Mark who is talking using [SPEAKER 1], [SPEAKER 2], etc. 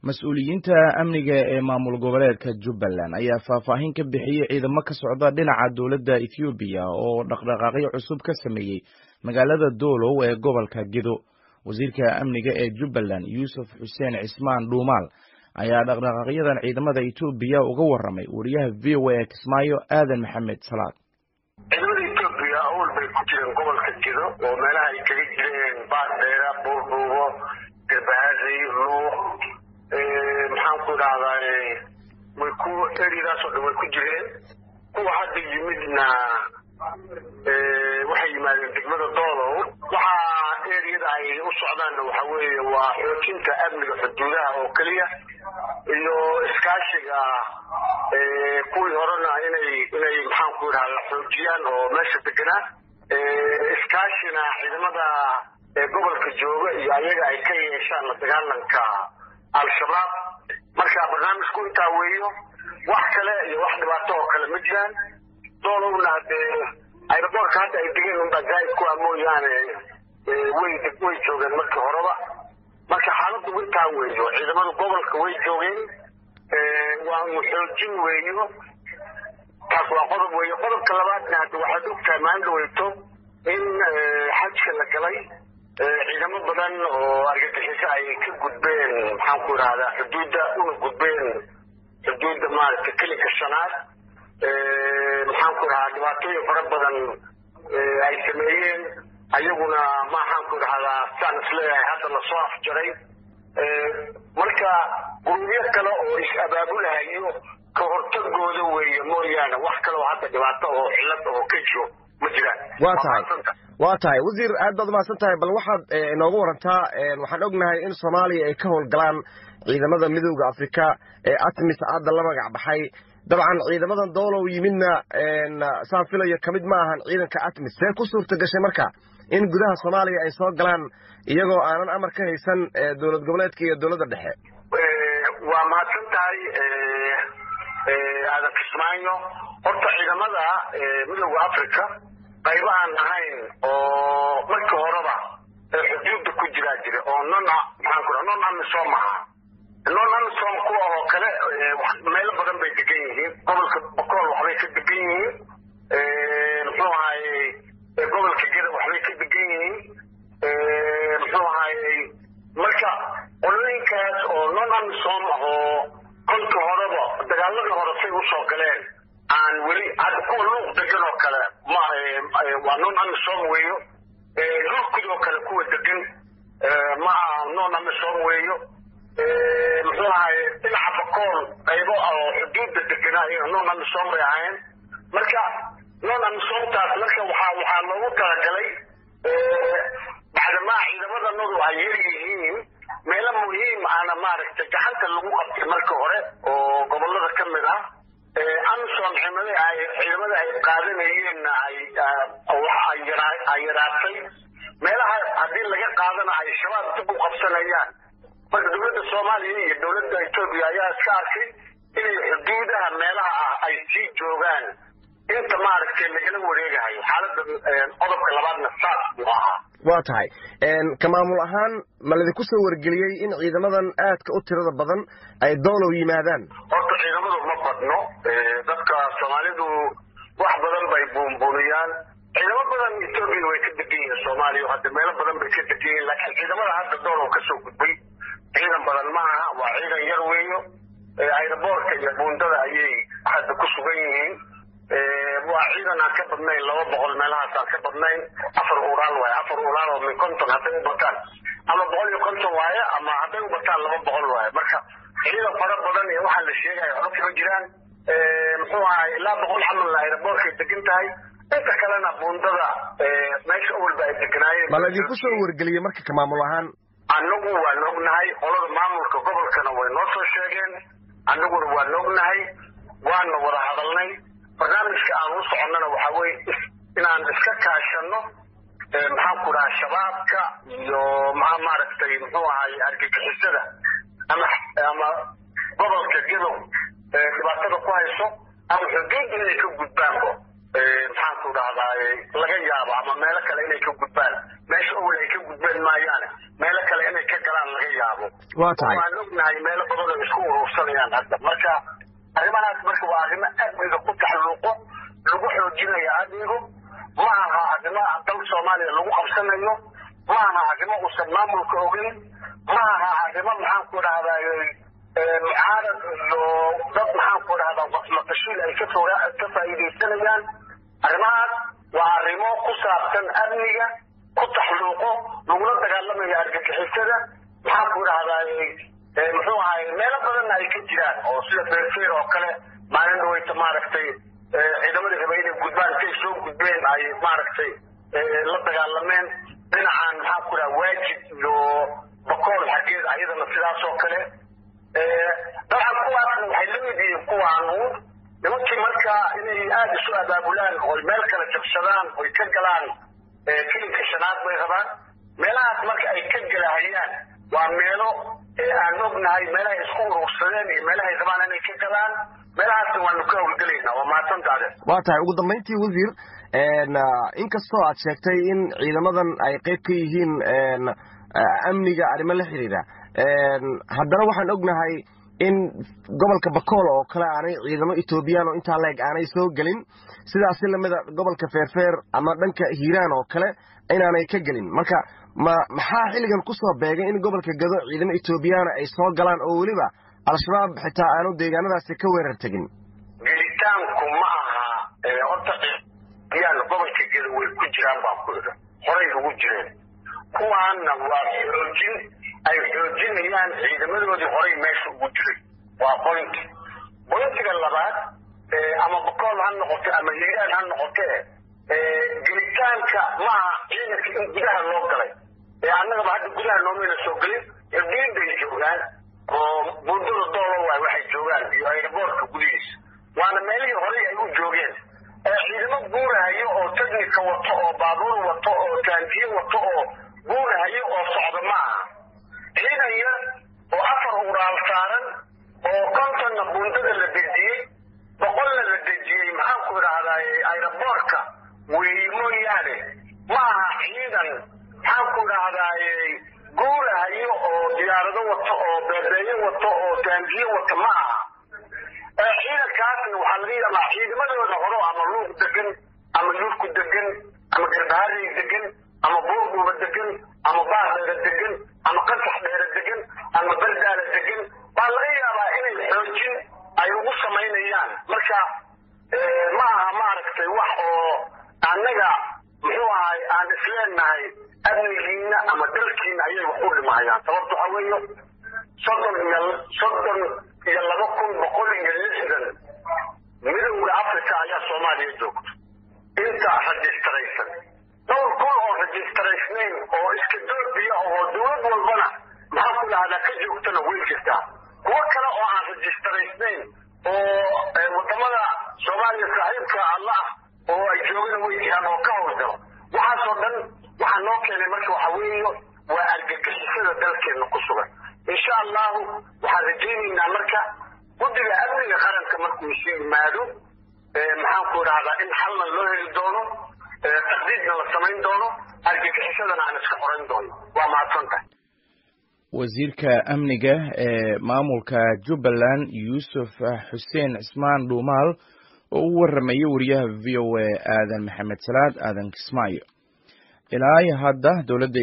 [SPEAKER 1] mas-uuliyiinta amniga ee maamul goboleedka jubbaland ayaa faahfaahin ka bixiyey ciidamo ka socda dhinaca dowladda ethoobiya oo dhaqdhaqaaqyo cusub ka sameeyey magaalada doolow ee gobolka gedo wasiirka amniga ee jubbaland yuusuf xuseen cismaan dhuumaal ayaa dhaqdhaqaaqyadan ciidamada etoobiya uga warramay wariyaha v o a ee kismaayo aadan maxamed salaad
[SPEAKER 2] ciidamada etoobiya awal bay ku jireen gobolka gedo oo meelaha ay kaga jireen baardheera buurbuubo garbahaasay luuq maxaan ku idhahdaa way ku eriyadaasoo dhan way ku jireen kuwa hadda yimidna waxay yimaadeen degmada doolow waxaa eriyada ay u socdaanna waxa weeye waa xoojinta amniga xuduudaha oo keliya iyo iskaashiga kuwii horena inay inay maxaan ku idhahda xoojiyaan oo meesha deganaa iskaashina ciidamada gobolka jooga iyo ayaga ay ka yeeshaan la dagaalanka al-shabaab marka barnaamijku intaa weeyo wax kale iyo wax dhibaato oo kale ma jiraan doolowna hadee ayraboorka hadda ay degeen unbaa zaaid ku ah mooyaane way way joogeen markii horeba marka xaaladdu intaa weeyo ciidamada gobolka way joogeen waanu xoojin weeyo taas waa qodob weeyo qodobka labaadna hadda waxaad ogtahay maalin dhaweyto in xajka la galay ciidamo badan oo argagixiso ay ka gudbeen maxaan ku idhahdaa xuduudda una gudbeen xuduudda maaragta kelinka shanaad maxaan ku idhahdaa dhibaatooyin fara badan ay sameeyeen ayaguna maxaan ku idhahdaa saan isleeyahay hadda lasoo afjaray marka gurubyo kale oo is-abaabulahayo ka hortagooda weeye mooyaane wax kale oo hadda dhibaato oo cillad oo ka jiro ma jiraan
[SPEAKER 3] waa tahay waa tahay wasiir aad baad umahadsan tahay bal waxaad inooga warantaa waxaan ognahay in soomaaliya ay ka howlgalaan ciidamada midooda afrika ee atmis hadda la magac baxay dabcan ciidamadan doolow yimidna saan filayo kamid ma ahan ciidanka atmis see ku suurta gashay marka in gudaha soomaaliya ay soo galaan iyagoo aanan amar ka haysan dowlad goboleedka iyo dowladda dhexe
[SPEAKER 2] waa mahadsan tahay aadan kismaayo horta ciidamada midooda africa qaybo aan ahayn oo markii horeba xuduudda ku jiraa jira oo non maxaan ku non amisom aha non amisom kuwa oo kale meelo badan bay degan yihiin gobolka bokool waxbay ka degan yihiin muxuu ahayey gobolka geda waxbay ka degan yihiin muxuu ahayey marka qolooyinkaas oo non amisom ah oo kolka horeba dagaaladii hore say usoo galeen aan weli hadda kuwa luuq degan oo kale ma waa non amisom weeyo lurkud oo kale kuwa degan ma aha non amisom weeyo muxuu ahaye dhinaca bakool qaybo oo xuduudda deganaa iyaga non amisom bay ahayn marka non amisomtaas marka waxaa waxaa loogu talagalay bacdamaa ciidamadanodu ay yar yihiin meelo muhiim ahna maaragtay gacanta lagu qabtay marka hore oo gobolada ka mid ah amisom ciidamada ay ciidamada ay qaadanayeenna ay ay yaraatay meelaha haddii laga qaadana ay shabaab dib u qabsanayaan marka dowladda soomaaliya iyo dowladda etoobiya ayaa iska arkay inay xuduudaha meelaha ah ay sii joogaan inta maaragtay lagala wareegahayo xaalada qodobka labaadna saas buu ahaa
[SPEAKER 3] waa tahay ka maamul ahaan ma ladinku soo wargeliyey in ciidamadan aadka u tirada badan ay doolow yimaadaan
[SPEAKER 2] horta ciidamadu ma badno dadka soomaalidu wax badan bay buunbuuniyaan ciidamo badan etoobiya way ka degan yihiin soomaaliya hadda meelo badan bay ka degan yihiin laakiin ciidamada hadda doolow kasoo gudbay ciidan badan ma aha waa ciidan yar weeyo ayraboorka iyo buundada ayay hadda ku sugan yihiin waa ciidan aan ka badnayn laba boqol meelahaas aan ka badnayn afar uraal waaye afar uraal oo min konton hadday u bataan ama boqol iyo konton waaye ama hadday u bataan laba boqol waaye marka ciidan fara badan iyo waxaa la sheegaya waxba kama jiraan muxuu ahay ilaa boqol camal ayraboorkay degan tahay inta kalena buundada meesha awalba ay deganaayeen
[SPEAKER 3] ma laydinku soo wargeliyey marka ka maamul ahaan
[SPEAKER 2] annagu waan ognahay qolada maamulka gobolkana way noo soo sheegeen annaguna waan ognahay waana wada hadalnay barnaamijka aan u soconnana waxaa weye inaan iska kaashano maxaan ku dhaha shabaabka iyo maa maaragtay muxuu ahay argagixisada ama ama gobolka gedow dhibaatada ku hayso ama xuduudda inay ka gudbaanbo maxaan ku dhahdaa laga yaabo ama meelo kale inay ka gudbaan meesha awel ay ka gudbeen maayaane meelo kale inay ka galaan laga yaabo
[SPEAKER 3] waa tahay
[SPEAKER 2] waan ognahay meelo badan oo isku urursanayaan hadda marka arrimahaas marka waa arrimo amniga ku taxluuqo lagu xoojinayo amnigu ma aha arrimo dal soomaaliya lagu qabsanayo ma aha arrimo uusan maamulka ogeyn ma aha arrimo maxaanku dhahdaay mucaarad iyo dad maxaanku dhahdaa maqashiil ay ka ka faa'iidaysanayaan arrimahaas waa arrimo ku saabsan amniga ku taxluuqo lagula dagaalamayo argagixisada maxaanku dhahdaay muxuu ahay meelo badanna ay ka jiraan oo sida feerfeer oo kale maalin dhaweyta maaragtay ciidamadii raba inay gudbaan intay soo gudbeen ay maaragtay la dagaalameen dhinacan maxaanku dhaha waajib iyo bakool xaggeed ayadana sidaas oo kale dabcan kuwaasna waxay la mid yihiin kuwaanu nimankii marka inay aada isu abaabulaan oy meel kale jabsadaan oy ka galaan kilinka shanaad bay rabaan meelahaas marka ay ka galahayaan waa meelo aan ognahay meelahay isku urursadeen iyo meelahay rabaan inay ka galaan meelahaasna waanu ka howlgelaynaa waa mahadsantaade
[SPEAKER 3] waa tahay ugu dambayntii wasiir inkastoo aad sheegtay in ciidamadan ay qayb ka yihiin amniga arrimo la xidhiidha haddana waxaan ognahay in gobolka bakool oo kale aanay ciidamo etoobiyaan oo intaa leeg aanay soo gelin sidaasi lamida gobolka feerfeer ama dhanka hiiraan oo kale inaanay ka gelin marka ma maxaa xilligan kusoo beegay in gobolka gado ciidamo etoobiyaana ay soo galaan oo weliba al-shabaab xitaa aanu deegaanadaasi ka weerar tegin
[SPEAKER 2] gelitaanku ma aha horta yaan gobolka gado way ku jiraan baan ku idha horay ugu jireen kuwaanna waa xoojin ay xoojinayaan ciidamadoodii horay meesha ugu jiray waa boynti boyntiga labaad ama bakool ha noqote ama hiiraan ha noqote gelitaanka maaha ciidanka in gudaha loo galay annagaba hadda gudaha noomayna soo gelin erdiin bay joogaan oo buundada doolo waay waxay joogaan iyo airboortka gudihiisa waana meelihii horay ay u joogeen ciidamo guurahayo oo technika wato oo baabuur wato oo taangiye wato oo guurahayo oo socda ma aha ciidan yar oo afar uraal saaran oo kontonna buundada la dejiyey boqolna la dejiyey maxaanku idhahdaay aeroboortka weeye mooyaane ma aha ciidan maxaanku idhahdaay guurahayo oo diyaarado wato oo beebeeyo wato oo taangiye wato ma aha ciidankaasna waxaa laga yaabaa ciidamadooda horo ama luuq degan ama yurku degan ama garbaharey degan ama buurbuuba degan ama baardheera degan ama qasax dheera degan ama bardaala degan baa laga yaabaa inay xoojin ay ugu samaynayaan marka ma aha maaragtay wax oo annaga muxuu ahay aan isleenahay amnigiina ama dalkiina ayay wax u dhimahayaan sababta waxaa weeye soddon iyo soddon iyo laba kun boqol iyo lixdan midowda africa ayaa soomaaliya joogto inta rajistaraysan dhowr kun oo rajistaraysnayn oo iska doobiya oo dowlad walbana maxaa ku dhahdaa ka joogtana way jirtaa kuwo kale oo aan rajistaraysnayn oo wadamada soomaaliya saaxiibka allah oo ay joogana way jiraan oo ka howlgalo waxaasoo dhan waxaa noo keenay marka waxa weeye waa argagixisada dalkeena ku sugan insha allahu waxaan rajaynaynaa marka guddiga amniga qaranka markuu isu yimaado maxaanku idhahdaa in xalna loo heli doono taqdiidna la samayn doono argagixisadana aan iska qoran doono waa mahadsantahay
[SPEAKER 1] wasiirka amniga ee maamulka jubbaland yuusuf xuseen cismaan dhuumaal oo u warramayay wariyaha v o a aadan maxamed salaad aadan kismaayo ilaa hadda dowladda